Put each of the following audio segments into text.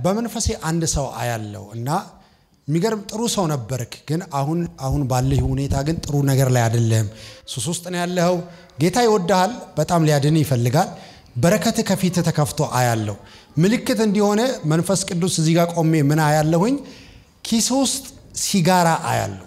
በመንፈሴ አንድ ሰው አያለው እና የሚገርም ጥሩ ሰው ነበርክ፣ ግን አሁን አሁን ባለህ ሁኔታ ግን ጥሩ ነገር ላይ አይደለም። ሱስ ውስጥ ነው ያለኸው። ጌታ ይወድሃል፣ በጣም ሊያድን ይፈልጋል። በረከት ከፊት ተከፍቶ አያለው። ምልክት እንዲሆነ መንፈስ ቅዱስ እዚህ ጋር ቆሜ ምን አያለሁኝ? ኪስ ውስጥ ሲጋራ አያለሁ።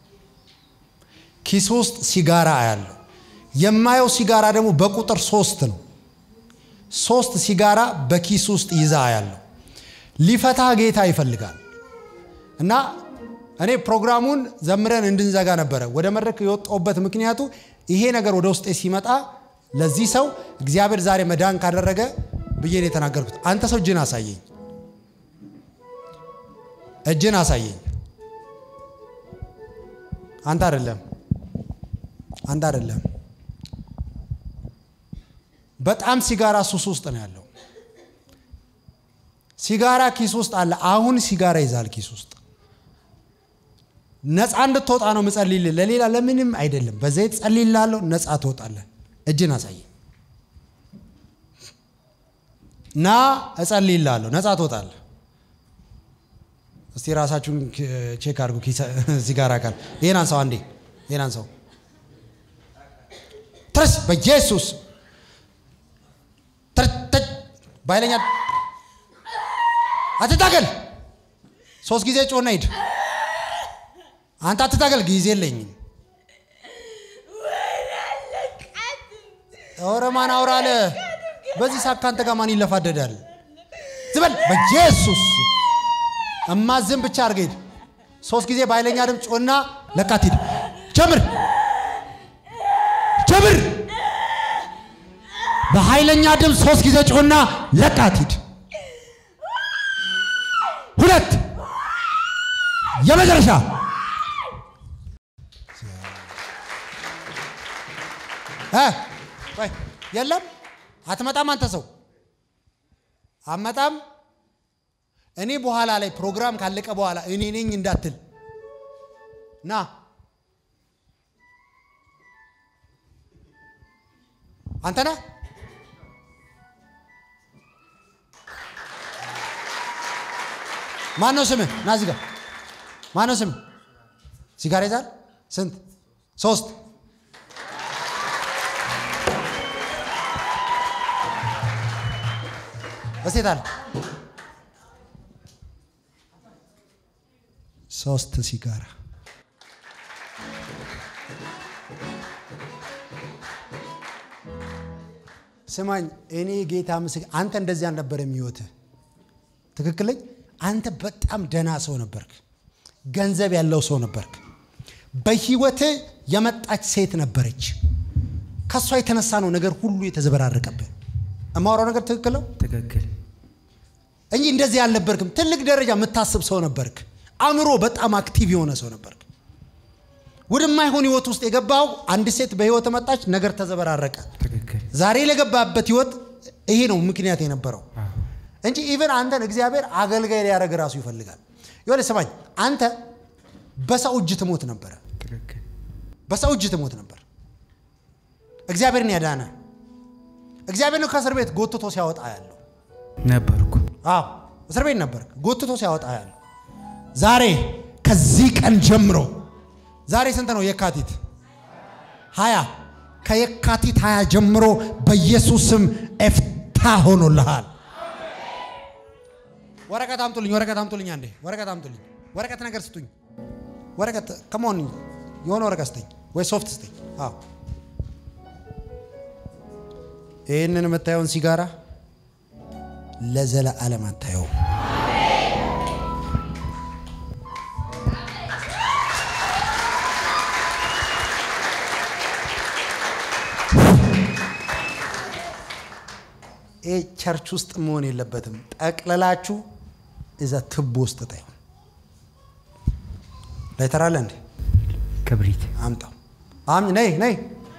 ኪስ ውስጥ ሲጋራ አያለሁ። የማየው ሲጋራ ደግሞ በቁጥር ሶስት ነው። ሶስት ሲጋራ በኪስ ውስጥ ይዛ አያለሁ። ሊፈታ ጌታ ይፈልጋል እና እኔ ፕሮግራሙን ዘምረን እንድንዘጋ ነበረ ወደ መድረክ የወጣሁበት ምክንያቱ ይሄ ነገር ወደ ውስጤ ሲመጣ ለዚህ ሰው እግዚአብሔር ዛሬ መዳን ካደረገ ብዬ ነው የተናገርኩት። አንተ ሰው እጅን አሳየኝ፣ እጅን አሳየኝ። አንተ አይደለም፣ አንተ አይደለም። በጣም ሲጋራ ሱስ ውስጥ ነው ያለው። ሲጋራ ኪስ ውስጥ አለ። አሁን ሲጋራ ይዛል ኪስ ውስጥ። ነፃ እንድትወጣ ነው ምጸልይልህ፣ ለሌላ ለምንም አይደለም። በዘይት ጸልይልሃለሁ፣ ነፃ ትወጣለህ። እጅን አሳየኝ ና እጸልይልሃለሁ፣ ነፃ ትወጣለህ። እስቲ ራሳችሁን ቼክ አድርጉ። ሲጋራ ካል ይሄን አንሳው፣ አንዴ ይሄን አንሳው። ትረስ በኢየሱስ በኃይለኛ አትታገል። ሶስት ጊዜ ጮና ሂድ። አንተ አትታገል፣ ጊዜ የለኝም። ኧረ ማን አውራ አለ። በዚህ ሰዓት ከአንተ ጋር ማን ይለፋደዳል? ዝበል በኢየሱስ እማዝም ብቻ አድርገህ ሂድ። ሶስት ጊዜ በኃይለኛ ድምፅ ጮና ለቃት ሂድ። ጀምር ጀምር። በኃይለኛ ድምፅ ሶስት ጊዜ ጮና ለቃት ሂድ። ሁለት የመጨረሻ የለም አትመጣም። አንተ ሰው አመጣም። እኔ በኋላ ላይ ፕሮግራም ካለቀ በኋላ እኔ ነኝ እንዳትል ና አንተ ነህ። ማን ነው ስምህ? ና እዚህ ጋር ማን ነው ስምህ? ሲጋራ ይዛል? ስንት? ሶስት እስቴት አለ ሶስት ሲጋራ ስማኝ፣ እኔ ጌታ ምስክ አንተ እንደዚህ አልነበረም ህይወትህ። ትክክለኝ አንተ በጣም ደና ሰው ነበርክ። ገንዘብ ያለው ሰው ነበርክ። በህይወትህ የመጣች ሴት ነበረች። ከእሷ የተነሳ ነው ነገር ሁሉ የተዘበራረቀብህ። የማወራው ነገር ትክክል ነው ትክክል እንጂ እንደዚህ አልነበርክም። ትልቅ ደረጃ የምታስብ ሰው ነበርክ። አእምሮ በጣም አክቲቭ የሆነ ሰው ነበርክ። ወደማይሆን ህይወት ውስጥ የገባው አንድ ሴት በህይወት መጣች፣ ነገር ተዘበራረቀ። ትክክል ዛሬ ለገባበት ህይወት ይሄ ነው ምክንያት የነበረው እንጂ ኢቨን አንተን እግዚአብሔር አገልጋይ ሊያደርግ ራሱ ይፈልጋል። የሆነ ስማኝ፣ አንተ በሰው እጅ ትሞት ነበረ። ትክክል በሰው እጅ ትሞት ነበር። እግዚአብሔርን ያዳነ እግዚአብሔር ነው ከእስር ቤት ጎትቶ ሲያወጣ ያለው። ነበርኩ አዎ እስር ቤት ነበር፣ ጎትቶ ሲያወጣ ያለው። ዛሬ ከዚህ ቀን ጀምሮ ዛሬ ስንት ነው? የካቲት ሀያ ከየካቲት ሀያ ጀምሮ በኢየሱስ ስም ኤፍታ ሆኖልሃል። ወረቀት አምጡልኝ፣ ወረቀት አምጡልኝ፣ አንዴ ወረቀት አምጡልኝ። ወረቀት ነገር ስጡኝ። ወረቀት ከመሆን የሆነ ወረቀት ስጠኝ ወይ ሶፍት ስጠኝ። አዎ ይህንን የምታየውን ሲጋራ ለዘለዓለም አታየው። ይህ ቸርች ውስጥ መሆን የለበትም። ጠቅልላችሁ እዛ ትቦ ውስጥ ጣዩ። ላይተራለ እንዴ ክብሪት አምጣው። አም ነይ ነይ፣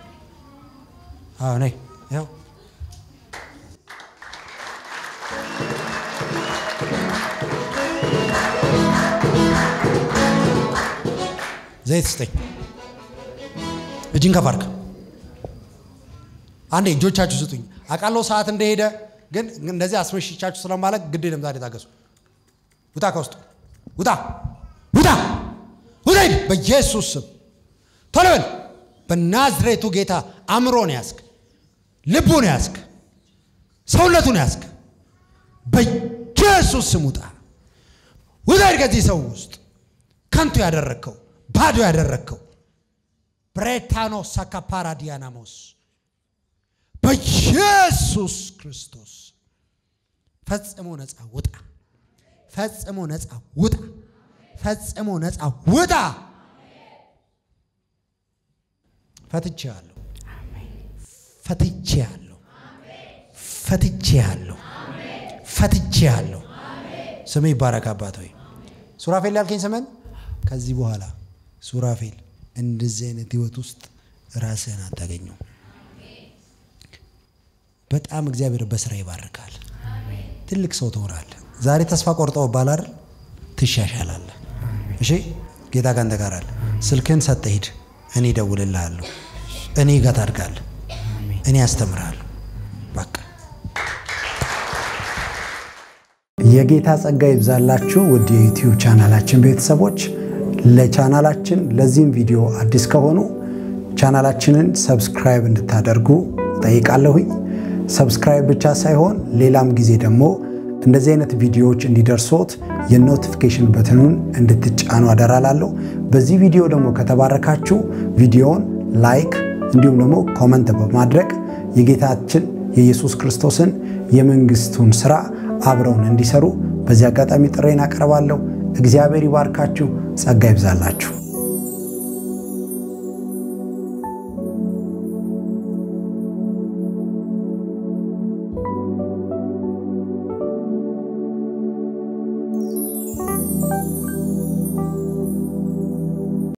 አዎ ነይ። ያው ዘይት ስጠኝ። እጅን ከፍ አድርግ። አንዴ እጆቻችሁ ስጡኝ። አውቃለሁ ሰዓት እንደሄደ፣ ግን እንደዚህ አስመሽቻችሁ ስለማለት ግድ የለም ዛሬ ታገሱ። ውጣ ከውስጡ ውጣ ውጣ ውጣ ሂድ በኢየሱስ ስም ቶሎ በል በናዝሬቱ ጌታ አእምሮን ያዝክ ልቡን ያዝክ ሰውነቱን ያዝክ በኢየሱስ ስም ውጣ ውጣ ሂድ ከዚህ ሰው ውስጥ ከንቱ ያደረግከው ባዶ ያደረግከው ብሬታኖ ሳካፓራዲያናሞስ በኢየሱስ ክርስቶስ ፈጽሞ ነፃ ውጣ ፈጽሞ ነፃ ውጣ ፈጽሞ ነፃ ውጣ ፈትቼሃለሁ ፈትቼሃለሁ ፈትቼሃለሁ ፈትቼሃለሁ ስም ይባረክ አባት ሆይ ሱራፌል ያልከኝ ስምን ከዚህ በኋላ ሱራፌል እንደዚህ አይነት ህይወት ውስጥ ራስህን አታገኘው በጣም እግዚአብሔር በስራ ይባርካል ትልቅ ሰው ትሆናለህ ዛሬ ተስፋ ቆርጠው ባላር ትሻሻላለህ እሺ ጌታ ካንተ ጋር አለ ስልክህን ሰጠህ ሂድ እኔ እደውልልሃለሁ እኔ ጋር ታድጋለህ እኔ አስተምርሃለሁ በቃ የጌታ ጸጋ ይብዛላችሁ ውድ የዩቲዩብ ቻናላችን ቤተሰቦች ለቻናላችን ለዚህም ቪዲዮ አዲስ ከሆኑ ቻናላችንን ሰብስክራይብ እንድታደርጉ ጠይቃለሁኝ ሰብስክራይብ ብቻ ሳይሆን ሌላም ጊዜ ደግሞ እንደዚህ አይነት ቪዲዮዎች እንዲደርሶት የኖቲፊኬሽን በትኑን እንድትጫኑ አደራላለሁ በዚህ ቪዲዮ ደግሞ ከተባረካችሁ ቪዲዮውን ላይክ እንዲሁም ደግሞ ኮመንት በማድረግ የጌታችን የኢየሱስ ክርስቶስን የመንግስቱን ስራ አብረውን እንዲሰሩ በዚህ አጋጣሚ ጥሬን አቀርባለሁ እግዚአብሔር ይባርካችሁ ጸጋ ይብዛላችሁ